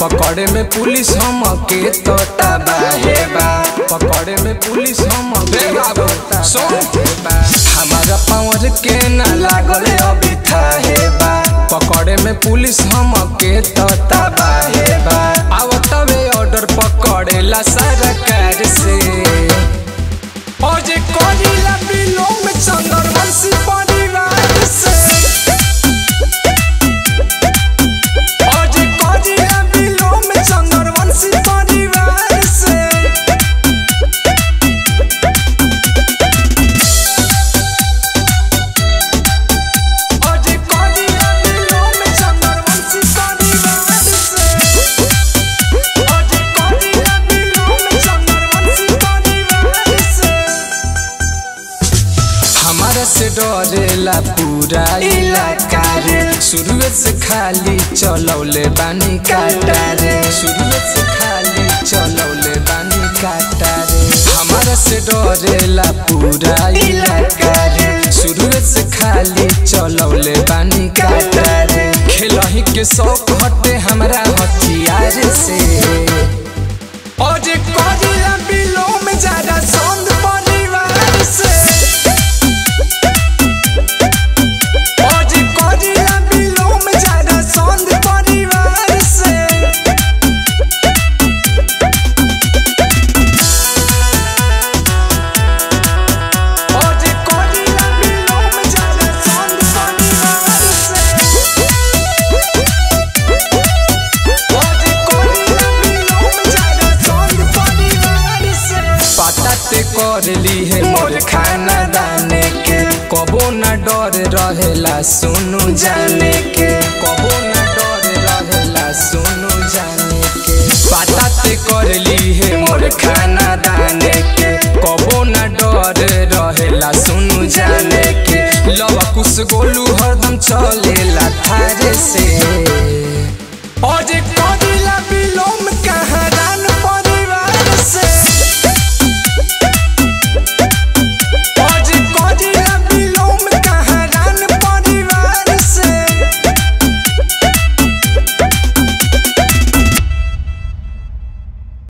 पकड़े में पुलिस हम के तो तबाहे बा पकड़े में पुलिस हम के तो तबाहे बा हमारा पावर के ना लागल अभी थाहे बा पकड़े में पुलिस हम के तो तबाहे बा आवतवे ऑर्डर पकड़ेला सरकार से और जे करीला बिलोंग में चंद्रवंशी परिवार से और जे करीला बिलोंग में चंद्रवंशी परिवार से और जे करीला बिलोंग में चंद्रवंशी परिवार से और जे करीला बिलोंग में चंद्रवंशी परिवार से हमारा से डरेला पूरा इलाका रे शुरुए से खाली चलौले बानी काटा रे शुरुए से खाली चलौले बानी काटा रे हमारा से डरेला पूरा इलाका रे शुरुए से खाली चलौले बानी काटा रे खेलही के शौक हटे हमरा हथियार से और जे करिया बिलो में ज्यादा सौंद परिवार से और जे करिया बिलो में ज्यादा सौंद परिवार से और जे करिया बिलो में ज्यादा सौंद परिवार से और जे करिया बिलो में ज्यादा सौंद परिवार से पता ते कर ली है मोर खाना दाने के कबो न डर रहेला सुनु जाने के कबो न डर रहेला सुनु जाने के पता ते कर ली है मोर खाना दाने के कबो न डर रहेला सुनु जाने के लवा कुछ गोलू हरदम चलेला थारे से और जे